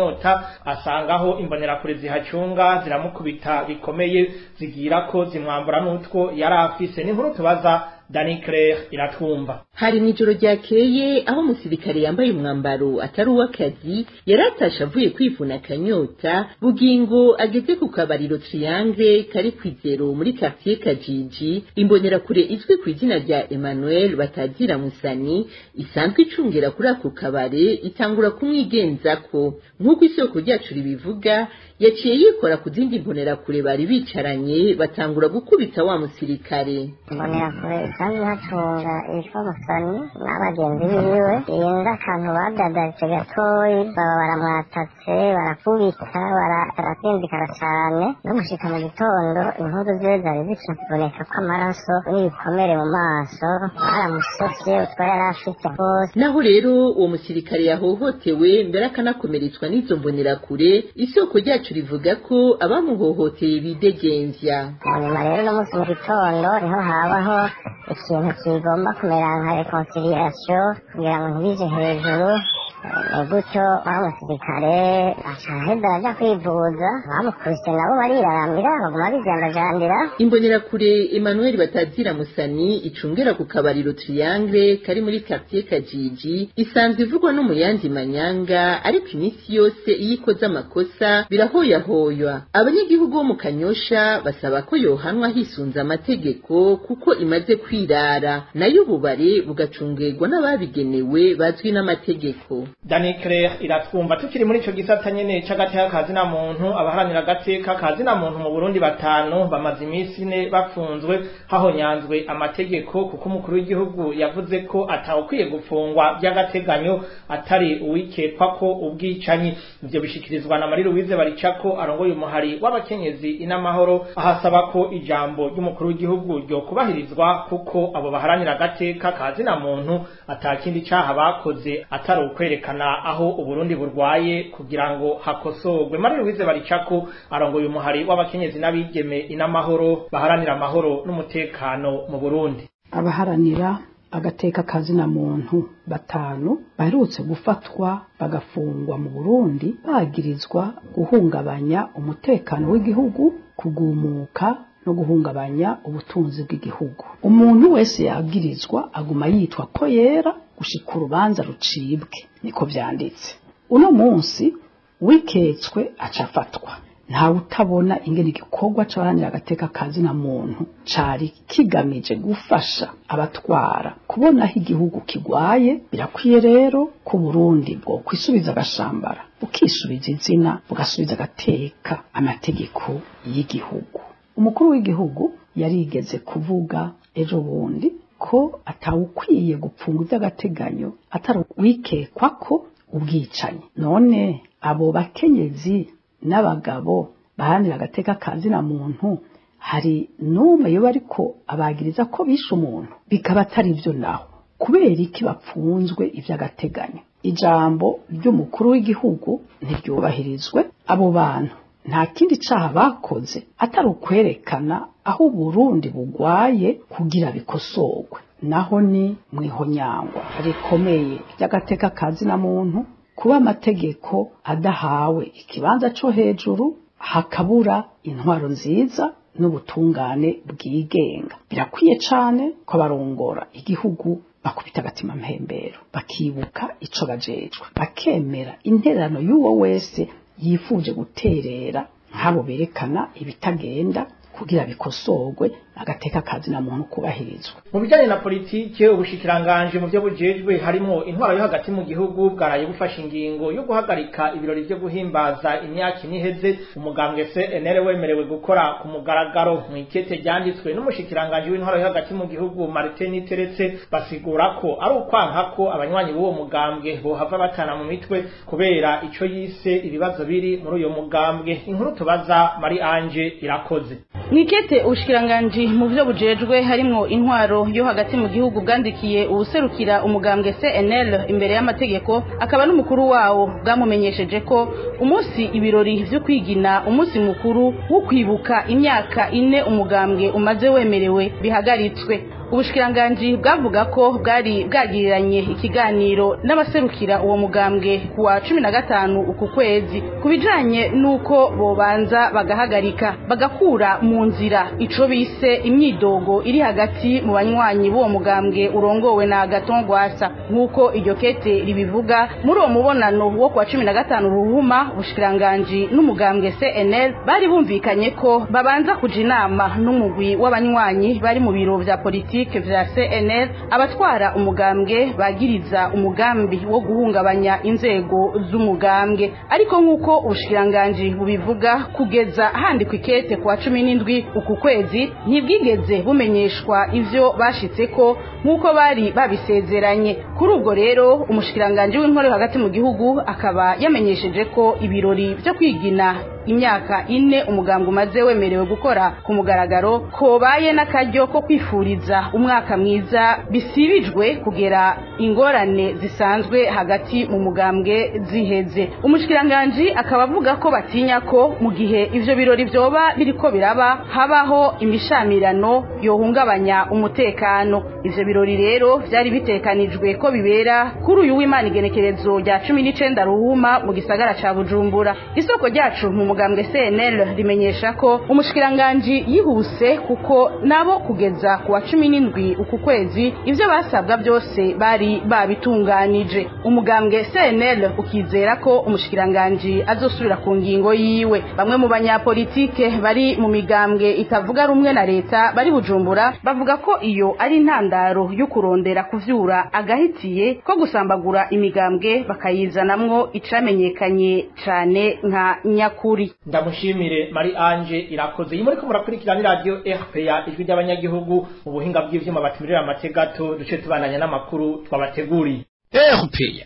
kanyota asangaho imbonerakure zihacunga ziramukubita bikomeye zigira ko zimwambura n'utwo yari afise n'inkuru tubaza Dani Claire iratwumva hari mw'ijoro ryakeye aho umusirikare yambaye umwambaro atari uw'akazi yari atashe avuye kwivuna akanyota bugingo ageze ku kabariro triangle kari kwizero muri quartier kajiji imbonerakure izwi ku izina rya Emmanuel batazira musani isanzwe icungera kuri ako kabare itangura kumwigenzako nk'uko isoko ryacu ribivuga yaciye yikora ku zindi mbonerakure bari bicaranye batangura gukubita wa musirikare imbonerakure isanzwe ihacunga yitwa musani n'abagenzi biwe irenza akantu badadaritse gatoyi baba baramwatatse barakubita barasinzikara cane no gushika mu gitondo inkuru ziwe zari zikiboneka ko amaraso n'ibikomere mu maso baramusofye utwo yari afite hose naho rero uwo musirikare yahohotewe mbere akanakomeretswa n'izo mbonerakure isoko ryacu rivuga ko abamuhohoteye bidegembya nyuma rero no munsi mu gitondo niho habaho ikintu kigomba kumera nka reconciliation kugira ngo ntibije hejuru ni gutyo wa musirikare aca aheza aja kwivuza bamukubise nabo bariraramira baguma bijandajandira imbonerakure Emmanuel batazira musani icungera ku kabariro triangle kari muri quartier kajiji isanzwe ivugwa no mu yandi manyanga ariko iminsi yose iyo ikoze amakosa birahoyahoywa abanyagihugu bo mu kanyosha basaba ko yohanwa hisunze amategeko kuko imaze kwirara nayo ububare bugacungerwa n'ababigenewe bazwi n'amategeko Dani Claire iratwumva tukiri muri ico gisata nyene c'agateka kazina muntu abaharanira agateka kazina muntu mu Burundi batanu bamaze iminsi ine bafunzwe hahonyanzwe amategeko kuko umukuru w'igihugu yavuze ko atawukwiye gufungwa by'agateganyo atari uwikekwa ko ubwicanyi ivyo bishikirizwa na Marie Louise Baricako arongoye umuhari w'abakenyezi inamahoro ahasaba ko ijambo ry'umukuru w'igihugu ryo kubahirizwa kuko abo baharanira agateka kazina muntu atakindi caha bakoze atari ukwerekana aho uburundi burwaye kugira ngo hakosorwe Marie Louise Baricako arongoye umuhari w'abakenyezi n'abigeme inamahoro baharanira amahoro n'umutekano mu Burundi abaharanira agateka kazina muntu batanu baherutse gufatwa bagafungwa mu Burundi bagirizwa guhungabanya umutekano w'igihugu kugumuka no guhungabanya ubutunzi bw'igihugu umuntu wese yagirizwa aguma yitwa ko yera gushika urubanza rucibwe niko vyanditse uno munsi wiketswe acafatwa ntawe utabona ingene igikorwa c'abaharanira agateka kazina muntu cari kigamije gufasha abatwara kubona aho igihugu kigwaye birakwiye rero ko Burundi bwo kwisubiza agashambara bukisubiza izina bugasubiza agateka amategeko y'igihugu umukuru w'igihugu yarigeze kuvuga ejo bundi ko atawukwiye gupfunga iby'agateganyo atari wikekwa ko ubwicanyi none abo bakenyezi n'abagabo baharanira agateka kazina muntu hari n'umwe yoba ariko abagiriza ko bishe umuntu bikaba atari byo naho kubera iki bapfunzwe iby'agateganyo ijambo ry'umukuru w'igihugu ntiryubahirizwe abo bantu nta kindi caha bakoze atari ukwerekana aho uburundi bugwaye kugira bikosorwe naho ni mwihonyangwa rikomeye ry'agateka kazina muntu kuba amategeko adahawe ikibanza co hejuru hakabura intwaro nziza n'ubutungane bwigenga birakwiye cane ko abarongora igihugu bakubita agatima mpembero bakibuka ico bajejwe bakemera intererano y'uwo wese yifuje guterera nk'abo berekana ibitagenda kugira bikosorwe agateka kazi na muntu kubahirizwa mu bijyanye na politike ubushikiranganje mu byo bujejwe harimo intwaro yo hagati mu gihugu bwaraye bufashe ingingo yo guhagarika ibirori byo guhimbaza imyaka ine iheze umugambwe CNL wemerewe gukora ku mugaragaro mu ikete ryanditswe n'umushikiranganje w'intwaro yo hagati mu gihugu Martin Teretse basigura ko ari ukwanka ko abanywanyi b'uwo mugambwe bohava batana mu mitwe kubera ico yise ibibazo biri muri uyo mugambwe inkuru tubaza Marie Ange irakoze mwikete ubushikiranganji mu byo bujejwe harimwo intwaro yo hagati mu gihugu bwandikiye uwuserukira umugambwe CNL imbere y'amategeko akaba n'umukuru wawo bwamumenyesheje ko umunsi ibirori vyo kwigina umunsi mukuru wo kwibuka imyaka ine umugambwe umaze wemerewe bihagaritswe ubushikiranganji bwavuga ko bwari bwagiriranye ikiganiro n'abaserukira uwo mugambwe ku wa cumi na gatanu uku kwezi ku bijanye n'uko bobanza bagahagarika bagakura mu nzira ico bise imyidogo iri hagati mu banywanyi b'uwo mugambwe urongowe na Agathon Rwasa nk'uko iryo kete ribivuga muri uwo mubonano wo ku wa cumi na gatanu ruhuma ubushikiranganji n'umugambwe CNL bari bumvikanye ko babanza kuja inama n'umugwi w'abanywanyi bari mu biro vya politike vya CNL abatwara umugambwe bagiriza umugambi wo guhungabanya inzego z'umugambwe ariko nk'uko ubushikiranganji bubivuga kugeza handikwa ikete ku wa cumi n'indwi uku kwezi ntibwigeze bumenyeshwa ivyo bashitseko nk'uko bari babisezeranye kuri ubwo rero umushikiranganji w'intore hagati mu gihugu akaba yamenyesheje ko ibirori vyo kwigina imyaka ine umugambwe umaze wemerewe gukora ku mugaragaro kobaye n'akaryo ko kwifuriza umwaka mwiza bisibijwe kugera ingorane zisanzwe hagati mu mugambwe ziheze umushikiranganji akaba avuga ko batinya ko mu gihe ivyo birori vyoba biriko biraba habaho imishamirano yohungabanya umutekano ivyo birori rero vyari bitekanijwe ko bibera kuri uyu w'imana igenekerezo rya cumi n'icenda ruhuma mu gisagara ca bujumbura isoko ryacu mu mugambwe CNL rimenyesha ko umushikiranganji yihuse kuko nabo kugeza ku wa cumi n'indwi uku kwezi ivyo basabwa byose bari babitunganije umugambwe CNL ukizera ko umushikiranganji azosubira ku ngingo yiwe bamwe mu banyapolitike bari mu migambwe itavuga rumwe na leta bari bujumbura bavuga ko iyo ari intandaro yo kurondera kuvyura agahitiye ko gusambagura imigambwe bakayizanamwo icamenyekanye cane nka nyakuri ndamushimire Marie Ange irakoze iyi muriko murakurikirana radio RPA ijwi ry'abanyagihugu mu buhinga bw'ivyuma batumirira amategato duce tubandanya n'amakuru twabateguriye RPA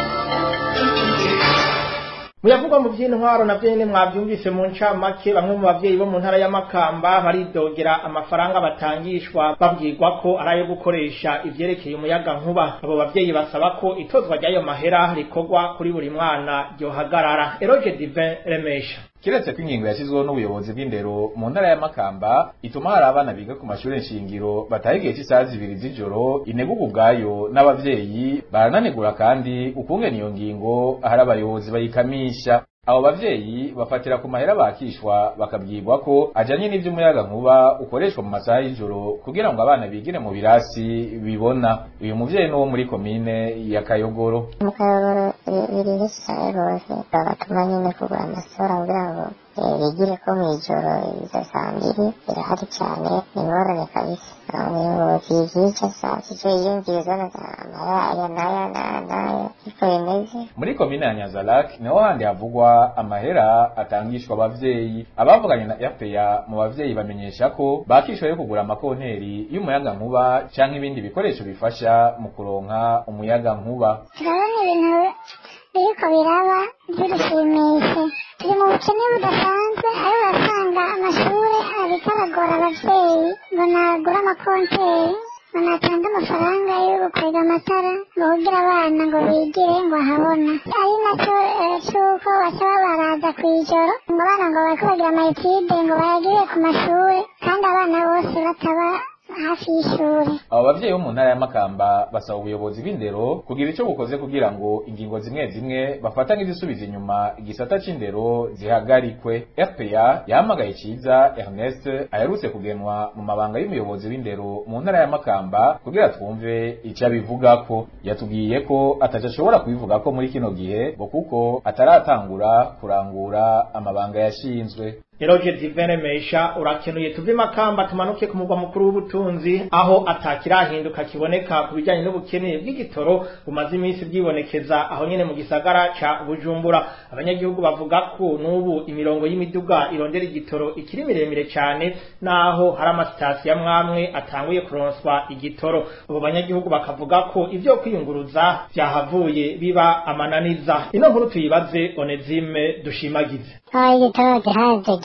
muyavugwa mu by'intwaro na byene mwabyumvise mu ncamake bamwe mu bavyeyi bo mu ntara ya Makamba baridogera amafaranga batangishwa babwirwa ko ari ayo gukoresha ivyerekeye umuyaga nkuba abo bavyeyi basaba ko itozwa ry'ayo mahera rikorwa kuri buri mwana ryohagarara Eroge Divin Remesha kiretse ko ingingo yashyizweho n'ubuyobozi bw'indero mu ntara ya Makamba ituma hari abana biga ku mashuri nshingiro bataha igihe cy'isaha zibiri z'ijoro ineguga ubwayo n'abavyeyi barananegura kandi ukungena iyo ngingo ahari abayobozi bayikamisha abo bavyeyi bafatira ku mahera bakishwa bakabwirwa ko ajanye n'ivy'umuyaga nkuba ukoreshwa mu masaha y'ijoro kugira ngo abana bigire mu birasi bibona uyu muvyeyi n'uwo muri komine ya Kayogoro mu kayogoro biri bisaye rwose bagatuma nyine kugura amasura kugira ngo bigire ko mw'ijoro izo saa mbiri birahari cyane ni ingorane kabisa umuyobozi yica saa sita yiyumviriza amahera aya n'aya n'aya n'aya niko bimeze muri komine ya Nyanzarake niho handi havugwa amahera atangishwa abavyeyi abavuganye na RPA mu bavyeyi bamenyesha ko bakishwe yo kugura amakonteri y'umuyaga nkuba canke ibindi bikoresho bifasha mu kuronka umuyaga nkuba turabona ibintu biriko biraba by'urushimishe turi mu bukene budasanzwe aho urasanga amashuri ariko aragora abavyeyi ngo nagura amakonteri ngo natange amafaranga yo gukwega amatara ngo kugira abana ngo bigire ngo ahabona ari nacyo c'uko basaba baraza kw'ijoro ngo abana ngo bariko bagira amayetide ngo bayagire ku mashuri kandi abana bose bataba hafi y'ishuri abo bavyeyi bo mu ntara ya Makamba basaba ubuyobozi bw'indero kugira ico bukoze kugira ngo ingingo zimwe zimwe bafata nk'izisubiza inyuma igisata c'indero zihagarikwe RPA yahamagaye ciza Ernest aherutse kugenwa mu mabanga y'umuyobozi w'indero mu ntara ya Makamba kugira twumve ico abivugako yatubwiye ko ataco ashobora kubivugako muri kino gihe ngo kuko ataratangura kurangura amabanga yashinzwe Eroge Divine Mesha urakenuye tuve makamba tumanuke ku mugwa mukuru w'ubutunzi aho atakirahinduka kiboneka ku bijyanye n'ubukene bw'igitoro bumaze iminsi bwibonekeza aho nyene mu gisagara ca Bujumbura abanyagihugu bavuga ko n'ubu imirongo y'imiduga irondera igitoro ikiri miremire cyane naho hari amasitasiyo amwamwe atanguye kuronswa igitoro abo banyagihugu bakavuga ko ivyo kwiyunguruza vyahavuye biba amananiza ino nkuru tuyibaze Onezime dushimagize aho igitoro gihaje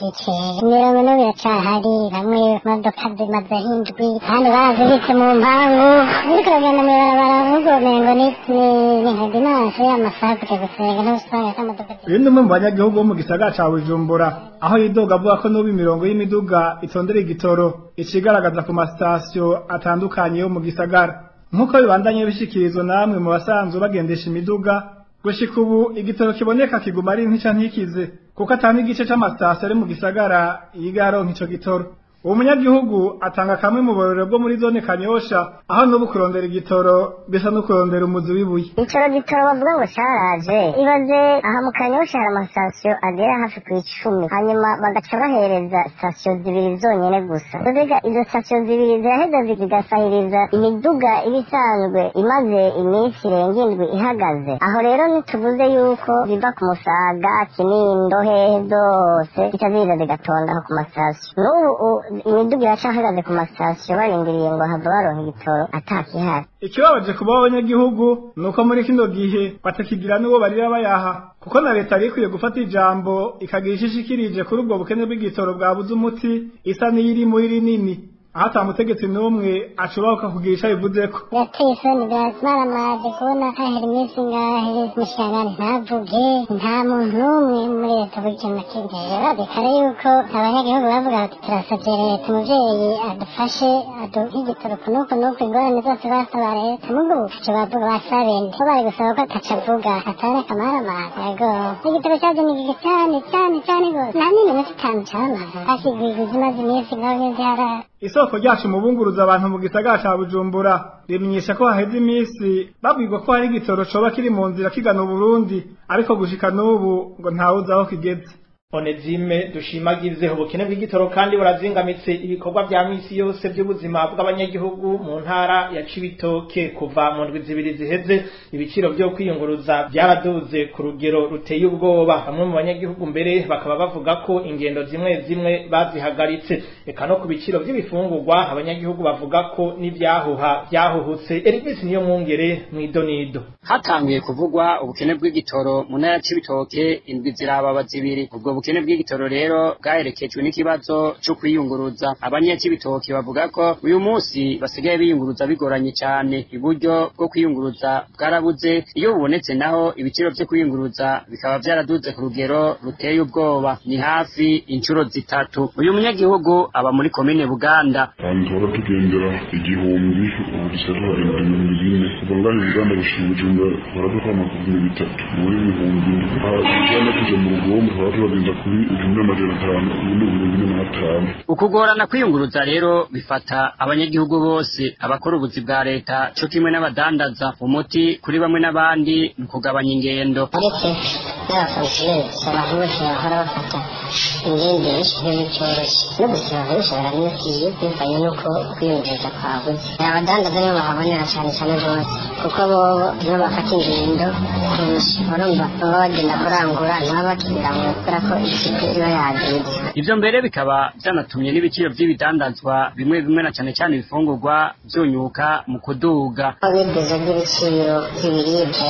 n'igice imirongo n'ubu iracahari bamwe imodoka zimaze hindwi kandi barazibitse mu mpangu ariko uragenda mw'ibarabara ahubwo umengo ni ni nka dimanche amasaha kujya gusenga n'usanga z'amadoka uyu ni umwe mu banyagihugu bo mu gisagara ca bujumbura aho yidoga avuga ko n'ubu imirongo y'imiduga itondera igitoro icigaragaza ku masitasiyo atandukanye yo mu gisagara nk'uko bibandanye bishikirizwa namwe mu basanzwe bagendesha imiduga gushika ubu igitoro kiboneka kiguma ari ntica ntikize kuko atanga igice c'amasitasiyo ari mu gisagara yiga aronka ico gitoro uwo munyagihugu atanga kamwe mu borero bwo muri zone kanyosha aho n'ubu kurondera igitoro bisa no kurondera umuzi w'ibuye icoro gitoro bavuga ngo caraje ibaze aha mu kanyosha hari amasitasiyo agera hafi ku icumi hanyuma bagaca bahereza sitasiyo zibiri zonyene gusa mbega izo sitasiyo zibiri ziraheza zigasahiriza imiduga iba isanzwe imaze iminsi irenga indwi ihagaze aho rero ntituvuze yuko biva ku musaga kinindo hehe zose zica ziza zigatonda aho ku masitasiyo n'ubu imiduga iracahagaze ku masitasiyo barindiriye ngo hava baronka igitoro atakihari ikibabaje kuba abanyagihugu ni uko muri kino gihe batakigira n'uwo barira bayaha kuko na leta yari ikwiye gufata ijambo ikagira ico ishikirije kuri ubwo bukene bw'igitoro bwabuze umuti isa n'iyiri muri rinini aho ata mutegetsi n'umwe ashoboka kugira ico abivuzeko birateye isoni biramaramaje kubona hahera iminsi ngahe mushangane ntavuge nta muntu n'umwe muri leta buryo na kimwe rero bikare yuko abanyagihugu bavuga bati turasavye leta umuvyeyi adufashe aduhe igitoro kunuku nuku ingorane zose basaba leta nubwo ubufuco bavuga basaba nde ko bari gusaba ko atacavuga atari akamaramaje yego igitoro caje ni gike cane cane cane gose nta n'iminota itanu camara hakigwiguza imaze iminsi ngaho n'iziharara isoko ryacu mu bunguruza abantu mu gisagara ca bujumbura rimenyesha ko haheze iminsi babwirwa ko hari igitoro coba kiri mu nzira kigana uburundi ariko gushika n'ubu ngo ntawuzi aho kigeze onezime dushimagize ubukene bw'igitoro kandi burazingamitse ibikorwa vya misi yose vy'ubuzima bw'abanyagihugu mu ntara ya Cibitoke kuva mu ndwi zibiri ziheze ibiciro vyo kwiyunguruza vyaraduze ku rugero ruteye ubwoba bamwe mu banyagihugu mbere bakaba bavuga ko ingendo zimwe zimwe bazihagaritse eka no ku biciro vy'ibifungurwa abanyagihugu bavuga ko n'ivyahuha vyahuhutse Elvis niyo mwungere mw'idonido hatanguye kuvugwa ubukene bw'igitoro mu ntara ya Cibitoke indwi zirababa zibiri ubwo ubukene bw'igitoro rero bwaherekejwe n'ikibazo cyo kwiyunguruza abanyakibitoki bavuga ko uyu munsi basigaye biyunguruza bigoranye cyane iburyo bwo kwiyunguruza bwarabuze iyo bubonetse naho ibiciro vyo kwiyunguruza bikaba vyaraduze ku rugero ruteye ubwoba ni hafi inshuro zitatu uyu munyagihugu aba muri komine Buganda ahantu tuhora tugendera igihumbi ubu dusigaye tuhagenda ibihumbi bine kuva ngaho Uganda gushika Bujumbura tuhora dukama ku bihumbi bitatu muri ibihumbi indwi aha tujana tuje mu rugombo tuhora tubagenda kuri igihumbi n'amajana atanu ubu ni ibihumbi bine n'atanu ukugorana kwiyunguruza rero bifata abanyagihugu bose abakora ubuzi bwa leta co kimwe n'abadandaza umuti kuri bamwe n'abandi ni ukugabanya ingendo ariko n'abafonctionnaire abantu bose bahora bafata ingenderezo ntibicyoroshye no gusaba bishobora n'ibikwiye bivanye n'uko kwiyongeza kwabuze abadandaza nibo bahabonera cyane cyane rwose kuko bobo nibo bafata ingendo kurusha urumva baba bagenda kurangura ntibaba bakibiramwe kubera ko ikipe iba yagize ivyo mbere bikaba vyanatumye n'ibiciro vy'ibidandazwa bimwe bimwe na cane cane ibifungurwa vyunyuka mu kuduga n'ibigezo by'ibiciro by'ibiribwa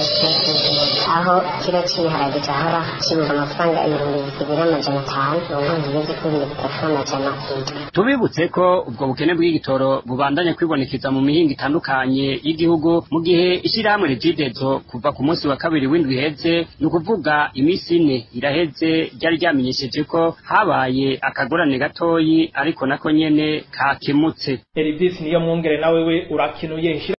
aho kiro cy'ibiharage cyahora kigura amafaranga ibihumbi bibiri n'amajana atanu ubu bigeze kuri bibiri bitatu n'amajana indwi tubibutse ko ubwo bukene bw'igitoro bubandanya kwibonekeza mu mihingo itandukanye y'igihugu mu gihe ishirahamwe rigidezo kuva ku munsi wa kabiri w'indwi iheze ni ukuvuga iminsi ine iraheze ryari ryamenyesheje ko habaye akagorane gatoyi ariko nako nyene kakemutse Elvis niyo mwungere nawe we urakinuye